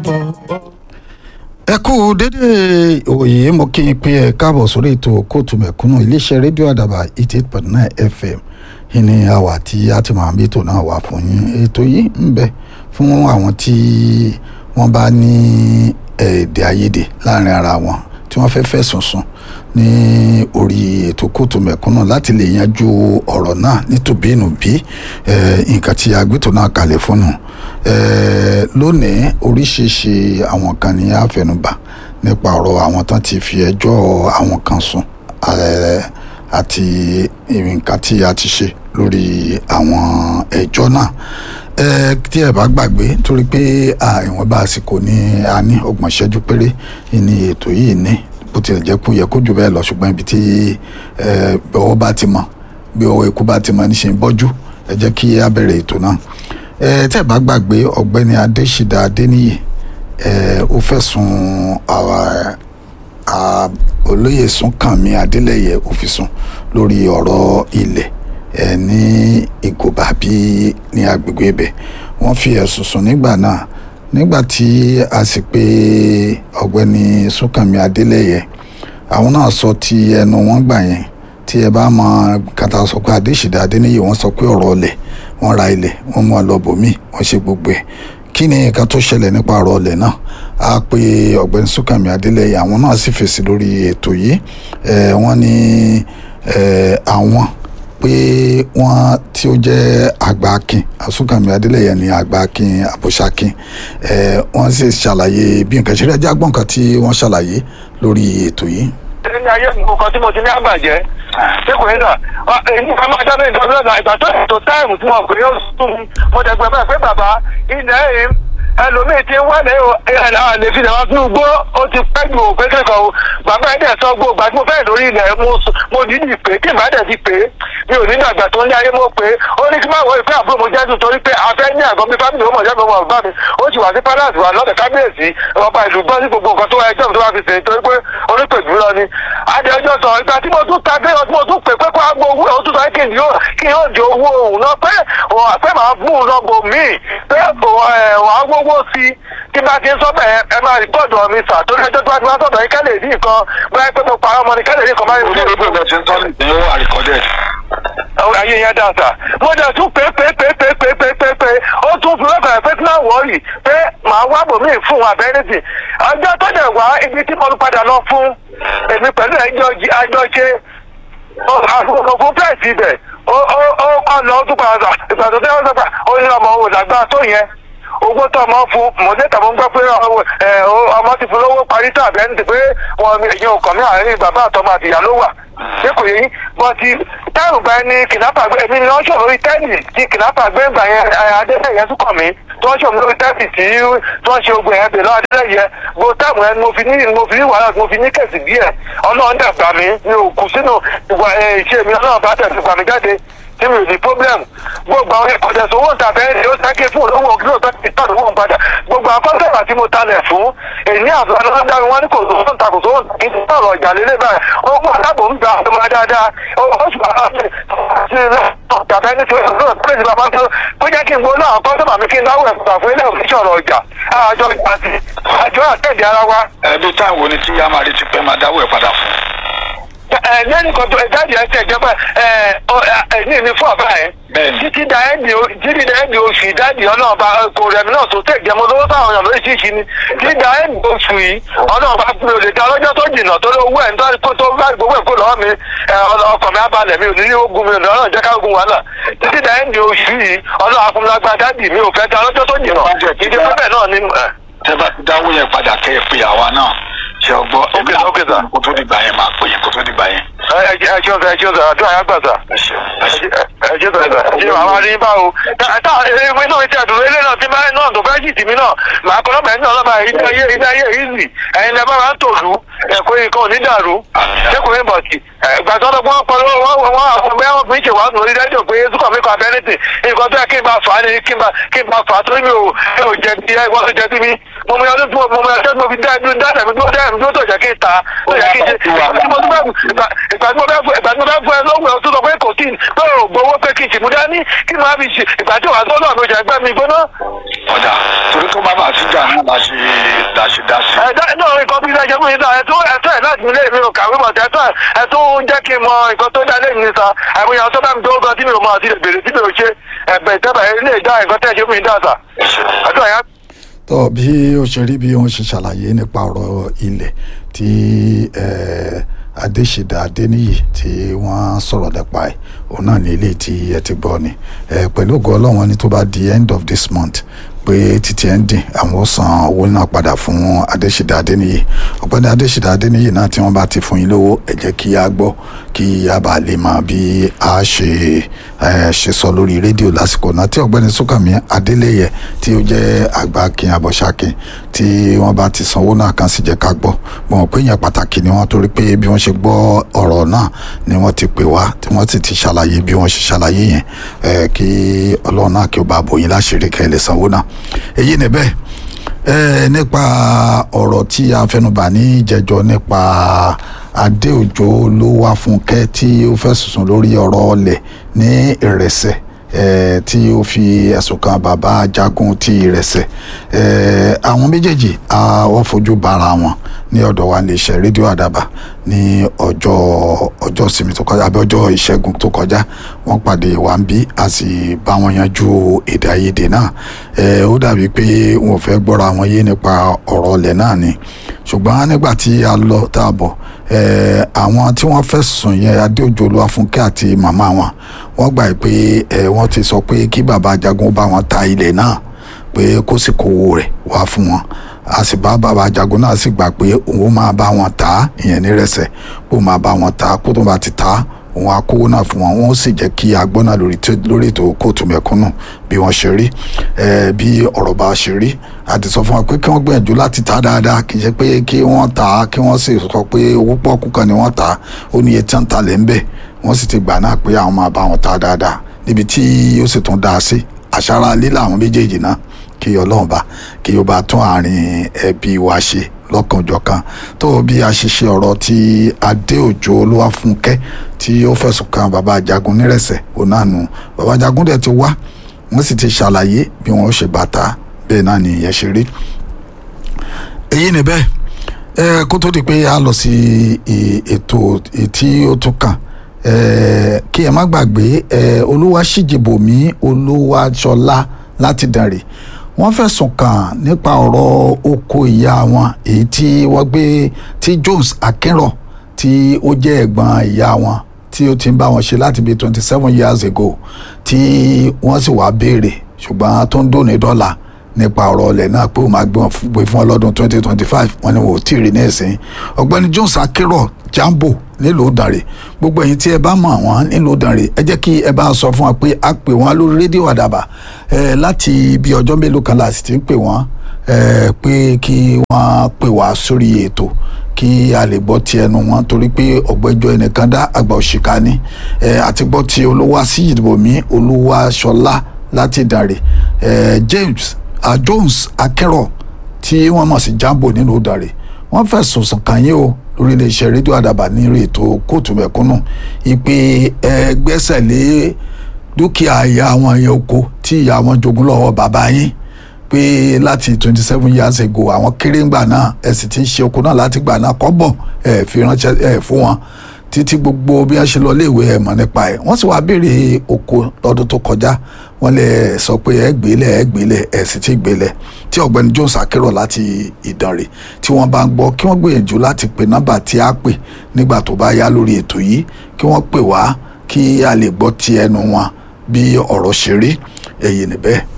ẹ kú dédé òye mo kí n pé ẹ káàbọ̀ sórí ètò kóòtù mẹ̀kúnnù iléeṣẹ́ rédíò àdàbà eighty eight point nine fm ìní àwà tí a ti máa ń bí ètò náà wà fún yín ètò yìí ń bẹ fún àwọn tí wọ́n bá ní èdè àìyedè láàrin ara wọn tí wọ́n fẹ́ fẹ̀sùn sùn ní orí ètò kóòtù mẹ̀kúnnù láti lè yanjú ọ̀rọ̀ náà nítòbínúbí nǹkan tí agbétò náà kalẹ̀ fún nù lónìí oríṣiríṣi àwọn kan ní àfẹnubà nípa ọ̀rọ̀ àwọn tán ti fi ẹjọ́ àwọn kan sùn àti nǹkan tí a ti ṣe lórí àwọn ẹjọ́ náà tí ẹ bá gbàgbé torí pé ìwọ̀nba àsìkò ní a ní ọgbọ̀n ìṣẹ́jú péré ní ètò yìí ní bó tilẹ̀ jẹ́ kó yẹ kó jù bẹ́ẹ̀ lọ ṣùgbọ́n ibi tí ọwọ́ bá ti mọ bí ọwọ́ ikú bá ti mọ níṣẹ́ bọ́jú ẹ jẹ́ kí a bẹ̀rẹ̀ ètò náà ẹ tẹ́ bá gbàgbé ọ̀gbẹ́ni adésídà adéníyè ẹ ó fẹ̀sùn olóyè súnkànmí adélẹ́yẹ òfìsùn lórí ọ̀rọ̀ ilẹ̀ ẹ ní ìgòbá bí ní agbègbè ibẹ̀ wọ́n fi ẹ̀sùn sùn nígbà náà nígbà tí a sì pé ọ̀gbẹ́ni súnkànmí adélẹ́yẹ àwọn náà sọ ti ẹnu wọn gbà yẹn tí ẹ bá mọ kàtà sọ pé adésídà adéníyè wọ́n sọ pé ọ̀rọ̀ ọlẹ̀ wọ́n ra ilẹ̀ wọ́n mú ọ lọ bòmí wọ́n ṣe gbogbo ẹ̀ kí ni nǹkan tó ṣẹlẹ̀ nípa ọ̀rọ̀ ọlẹ̀ náà a pe ọ̀gbẹ́ni súnkànmí adélẹ́yẹ àwọn náà sì fèsì lórí ètò yìí wọ́n ní àwọn pé wọ́n tí ó jẹ́ àgbà akin súnkànmí adélẹ́yẹ ní àgbà akin àbòṣakin wọ́n sì ṣàlàyé bí nǹkan ṣe rí ẹjẹ́ àgbọ̀n kan tí wọ́n ṣàlàyé lórí ètò yìí. ní ayé nǹkan tí mo ti ní àgbàjẹ́ ṣé kò ní sà èyí ká máa jáde nǹkan lọ́dọ̀ ìgbà tó ètò táìmù tí wọn kò yóò sùn mo dẹ̀gbẹ́ bẹ́ẹ̀ pé bàbá ilẹ̀ èyí ẹlòmíì ti ń wálé àlè fi làwọn fún ugbó ó ti pẹ́ ju òpé kẹ́kọ̀ọ́ o bàbá ẹ̀ dẹ̀ sọ gbó gbà tí mo fẹ́ lórí ilẹ̀ mo dídì pé kí n bá dẹ̀ ti pé mi ò ní dàgbà tó ń lé ayé mo pé ó ní kí n má wọ ìfẹ́ àbúrò mo jẹ́ tún torí pé afẹ́ ní àgọ́ mi fámìlì ó mọ̀ jẹ́ mi wọ̀ bá mi ó sì wà sí palace wà lọ́dẹ̀ kábíyèsí ọba ìlú gbọ́ sí gbogbo nǹkan tó wá ẹjọ́ tó wá fi sèé torí pé onípèjú lọ ni adé ọjọ́ sọ ìgbà tí mo tún ta dé ọdún mo tún pè pé kó agbo owó ó tún sọ kí n yóò kí n yóò di owó òun náà pé pé màá fún un lọ́gbò míì pé wàá gbówó sí i tí bá ti ń sọ bẹ́ẹ̀ ẹ máa rìpọ́ọ̀dù ọ̀mí sà torí ẹjọ́ tó bá ti wá sọ̀dọ̀ yín kẹ́lẹ̀ ní nǹkan bóyá pé mo parọ́ ọmọ ni kẹ́lẹ̀ ní nǹkan máa ń orí ẹgbẹ́ ọ̀gá ti ń tọ́lẹ̀ ní ó àríkọ́dẹ̀. ayé yẹn dáa sà mo dẹ̀ tún pé pé pé pé pé pé pé pé ó tún fi lọ́kàn pé tí náà wọ̀ọ́rì pé màá wá bòmí fún abẹ́rẹ́sì ọjọ́ tó dẹ̀ wá ibi tí mo padà lọ fún èmi pẹ̀lú ẹjọ́ àjọ ṣe àfọwọ́ fún pẹ́ẹ́sì ibẹ̀ ó kọ́ lọ ó tún padà ìgbà tó tẹ́ ó sọ pé ó ní ọmọ òun làgbà tó yẹn owó tó ọmọ fún mọ̀lẹ́ta mo ń gbọ́ pé ọmọ ti fún lówó parí tó àbẹ́ ní ti pé wọn èyí ò kàn mí àárín bàbá àtọmọ àtìyá ló wà ṣé kò yẹ yín bọ́ ti táìmù gba ẹni kìnnápà gbé èmi ni wọ́n ṣòro lórí tẹ́ẹ̀nì tí kìnnápà gbé gbà yẹn adélẹ́yẹ tún kàn mí tí wọ́n ṣòro lórí tẹ́ẹ̀nì tí wọ́n ṣe ogun yẹn bèèrè adélẹ́yẹ bó táìmù yẹn mo fi ní mo fi ní wàhálà mo fi ní kẹ̀sì díẹ̀ ọlọ́run dẹ̀ gbà mí mi ò kù sínú ìwà ìṣe mi ọlọ́run bá tẹ̀ fi gbà mí jáde tí mi ò ní problem gbogbo àwọn ìkọ̀dẹ̀ sówó tàbẹ́ ẹni ó sáké fún olówó ògiri òtọ́ ti tọ́jú wọn padà gbogbo akọ́sẹ̀rà tí mo talẹ̀ fún èyí àfihàn ló ń dá mi wọ́n ní kò sówó ń ta kò sówó kì í ti sọ̀rọ̀ ìjà lélẹ̀ báyìí ó mú àdábò ń gba àwọn ọmọ dáadáa ó sì wà láti tàbẹ́ ní tí ó sọ̀rọ̀ pé ìjọba máa ń tó kó jẹ́ kí n gbóná àwọn kọ́sẹ̀mà mi kí n dáwọ́ ẹ̀kúta fún ilé òfin sọ̀rọ̀ ọjà àjọ ìgbà tí àjọ àtẹ̀dẹ̀ ara wa. ẹbí táwọn wo ni tí yá máa retí pé máa dáwọ́ ẹ̀ padà fún. ẹ lẹ́nu kan tó ẹ̀dáàdì ẹ̀sẹ̀ ìjọba ẹ̀ ní ìní fún àbá ẹ̀ títí da ẹni títí da ẹni oṣù ìdájì ọlọ́ọ̀bá kò rẹ̀mí náà tó tẹ̀ jẹ́mọ́ lówó táwọn èèyàn lórí ṣíṣí ni títí da ẹni oṣù yìí ọlọ́ọ̀bá mi ò lè da lọ́jọ́ tó jìnnà tó lé owó ẹ̀ ń tó tó bá gbogbo ẹ̀ kó lọ́wọ́ mi ọkọ̀ mi abalẹ̀ mi ò ní ní ogun mi ò ní ọlọ́run jẹ́ ká ogun wàhálà títí da ẹni oṣù yìí ọlọ́ọ̀bá fún mi lágbá dájì mi ò fẹ́ da lọ́jọ́ tó jìnnà ìdí pẹ́pẹ́ náà ni. tẹ́ bá ti dáwọ́ yẹn padà kẹ́ ẹ pé àwa náà ṣe ọgbọ́ Ok, ok, sir. kó tó dìgbà yẹn máa pè yín kó tó dìgbà yẹn. ẹ ẹ ṣeun sir ẹ ṣeun sir àdúrà yà gbà sir ẹ ṣeun ẹ ṣeun. ẹ ṣe sọ̀rọ̀ sọ̀rọ̀ ṣe àwọn arí bá o tá ewé náà ti àdúró ilé náà ti máa náà tó fẹ́ jì tì mí náà màá kọ́ lọ́mọ ẹ̀yìn náà lọ́mọ ilé ayé ilé ayé easy ẹ̀yin lẹ́ bá wa ń tòlú ẹ̀kọ́ nǹkan ò ní dàrú ṣékùnrin bọ̀tì gbàtọ́ lọ́gbọ́n wọn pọ̀ lọ́wọ́ wọn wọn àwọn ọmọ ẹ̀wọ̀n fi ń ṣèwádìí lórí dájọ́ pé sùkọ̀ mi kọ́ abẹ́rẹ́tì nǹkan tó yẹ kí n bá fà á ní kí n bá kí n bá fà á torí mi ò mi ò jẹ bí ẹgbọ́n tó jẹ sí mi mo mọ ọdún tí mo mọ ọdún tí mo fi dá ẹdún dá ẹdún dúró dá ẹdún dúró tó jẹ kí n ta tó jẹ kí n ṣe ìgbà tí mo bẹ ìgbà tí mo bẹ ìgbà tí mo bẹ fún ẹ lọ́wọ́ ẹ tó sọ pé kò tí pé ò gbowó pé kí n sì mú dání kí n máa fi ṣe ìgbà tí wàá tó náà mi ò jẹ gbẹ́ mi gbóná. ọ̀dà torí tó bá bá síjà náà la ṣe bí lẹ́jọ́ fún mi sá ẹ̀tún ẹ̀tún ẹ̀ láti ilé mi ò kàwé bọ̀ ẹ̀tún ẹ̀tún jẹ́ kí n mọ nǹkan tó dá lẹ́yìn mi sá àìmọye àwọn tó bá mi tó gan tí mi ò mọ àti lè bèrè tí mi ò ṣe ẹ̀bẹ̀ ìtẹ́bà ilé ìdá nǹkan tẹ̀ ṣe fún mi dá sá àdúrà yẹn tó bí ó ṣe rí bí wọ́n ṣe ṣàlàyé nípa ọ̀rọ̀ ilẹ̀ tí eh, adéṣèdá adéníyì tí wọ́n sọ̀rọ̀ nípa ẹ̀ òun náà ní ilé tí ẹ ti gbọ́ ni Eh, pẹ̀lú ògo ọlọ́run ní tó bá di end of this month pé títí ẹ̀ ń dín àwọn ó san owó náà padà fún adéṣèdá adéníyì ọ̀gbẹ́ni adéṣèdá adéníyì náà tí wọ́n bá ti fún yín lówó ẹ jẹ́ kí a gbọ́ kí a bá lè mọ bí a ṣe eh, ṣe sọ lórí rédíò lásìkò náà tí ọ̀gbẹ́ni sókàmí adélẹ́yẹ tí ó jẹ́ àgbà kin abọ́ṣákin tí wọ́n bá ti sanwó náà kan sì jẹ́ ká gbọ́ mo mọ̀ pé yẹn pàtàkì ni wọ́n torí pé bí wọ́n ṣe gbọ́ ọ̀rọ̀ náà ni wọ́n ti pè wá tí wọ́n sì ti ṣàlàyé bí wọ́n ṣe ṣàlàyé yẹn eh, kí ọlọ́run náà kí ó bá bòyìn láṣìírí kẹ́ ẹ lè sanwó náà èyí ni bẹ́ẹ̀ eh, nípa ọ̀rọ̀ tí a fẹnubà ní ìjẹjọ nípa adéòjò ló wá fúnkẹ́ tí ó fẹ́ sùsùn lórí ọ̀rọ̀ ọlẹ̀ ní ìrẹsẹ̀ eh, tí ó fi ẹ̀sùn kan bàbá jagun ti ìrẹsẹ̀ eh, àwọn méjèèjì a wọ́n fojú bara wọn ní ọ̀dọ̀ wa lè ṣe rédíò àdàbà ní ọjọ́ ọjọ́ ìsinmi tó kọjá àbí ọjọ́ ìṣẹ́gun tó kọjá wọ́n pàdé wa ń bí a sì bá wọn yanjú èdè àìyedè náà eh, ó dàbí pé wọn ò fẹ́ gbọ́ra wọn yé nípa ọ̀rọ̀ ọlẹ̀ náà ni ṣùgbọ́n nígbà tí a lọ tá a bọ̀ eh, àwọn tí wọ́n fẹ̀sùn yẹn adéòjò olúwàfúnkẹ́ àti màmá wọn wọ́n gbà pé eh, wọ́n ti sọ pé kí bàbá ajagun bá wọn ta ilẹ̀ náà pé kó sì kówó rẹ̀ wá fún wọn a sì bá bàbá ajagun náà sì gbà pé òun máa bá wọn ta á, ìyẹn nírẹsẹ̀ kó máa bá wọn ta á, kó tó bá ti ta á, òun á kówó náà fún wọn wọn ó sì jẹ́ kí a gbọ́ náà lórí tó- lórí ètò kóòtù mẹ̀kúnnù bí wọ́n ṣe rí eh, bí ọ̀rọ̀ bá ṣe rí a ti sọ fún wọn pé kí wọ́n gbìyànjú láti ta dáadáa kì í ṣe pé kí wọ́n ta á, kí wọ́n sì sọ pé owó pọ́ọ́kú kan ni wọ́n ta á, ó ní iye tí wọ́n ta lẹ̀ ń bẹ̀ wọ́n sì ti gbà náà pé àwọn máa bá wọn ta dáadáa níbi tí ó sì tún dáa sí àṣàrà lílà àwọn méjèèjì náà kí ọlọ́run bá kí ó bá tún àárín ẹbí wa ṣe lọ́kànjọ̀kan tó bí a ṣe ṣe ọ̀rọ̀ tí adéòjò olúwàfúnkẹ́ tí ó fẹ̀sùn kan bàbá ajagun nírẹ̀sẹ̀ onánu bàbá ajagun dẹ̀ ti wá wọ́n sì ti ṣàlàyé bí wọ́n ó ṣe bàtà bẹ́ẹ̀ náà ni ìyẹn ṣe rí èyí ni bẹ́ẹ̀ ẹ kó tó di pé a lọ sí i- ètò tí ó tún kàn ẹ kí ẹ má gbàgbé ẹ olúwaṣíjìbòmí olúwaṣọlá láti dànrè wọ́n fẹ̀sùn kàn nípa ọ̀rọ̀ oko ìyá wọn èyí tí wọ́n gbé tí Jones Akínrọ̀ tí ó jẹ́ ẹ̀gbọ́n ìyá wọn tí ó ti ń bá wọn ṣe láti bíi twenty seven years ago tí wọ́n sì wá béèrè ṣùgbọ́n tó ń dòní dọ́là nípa ọ̀rọ̀ ọlẹ̀ náà pé ó máa gbé wọn fún- gbé fún ọlọ́dún twenty twenty five wọn ni wọn ò tí ì rí ní ẹ̀sìn ọ̀gbẹ́ni Jones Akérò Jambo nílùú Ìdànrè gbogbo ẹ̀yin tí ẹ bá mọ̀ wọ́n nílùú Ìdànrè ẹ jẹ́ kí ẹ bá sọ fún wa pé a pè wọ́n lórí rédíò àdàbà ẹ láti bí ọjọ́ mélòó kan láti ti ń pè wọ́n ẹ pé kí wọ́n pè wá sórí ètò kí a lè gbọ́ ti ẹnu wọn torí pé ọ̀gbẹ́jọ́ ẹnìkan dá àgbà òṣìkà ni ẹ àti gbọ́ ti olúwa síyìdìbòmí olúwa ṣọlá láti Ìdànrè ẹ James uh, Jones Akẹ́rọ̀ tí wọ́n mọ̀ sí Jambo nínú Ìdànrè wọ́n fẹ̀sùn sùn kàn yín o lórí iléeṣẹ́ rédíò àdàbà ní eré ètò kóòtù mẹ̀kúnnù ìpè ẹ gbẹ́sẹ̀ lé dúkìá ìyá àwọn ẹ̀yẹ oko tí ìyá wọn jogún lọ́wọ́ bàbá yín pé láti twenty seven years ago àwọn kéré ńgbà náà ẹ sì ti ń ṣe oko náà láti gbà náà kọ́bọ̀ ẹ fi ránṣẹ́ ẹ fún wọn títí gbogbo bí wọ́n ṣe lọ léèwé ẹ̀ mọ̀ nípa ẹ̀ wọ́n sì wá béèrè oko lọ́dún tó kọjá wọ́n lè sọ pé ẹ gbélé ẹ gbélé ẹ sì ti gbélé tí ọ̀gbẹ́ni Jones Akérò láti Ìdànrè tí wọ́n bá ń gbọ́ kí wọ́n gbìyànjú láti pè nọ́mbà tí a pè nígbà tó bá yá lórí ètò yìí kí wọ́n pè wá kí a lè gbọ́ ti ẹnu wọn bí ọ̀rọ̀ ṣe rí èyí níbẹ̀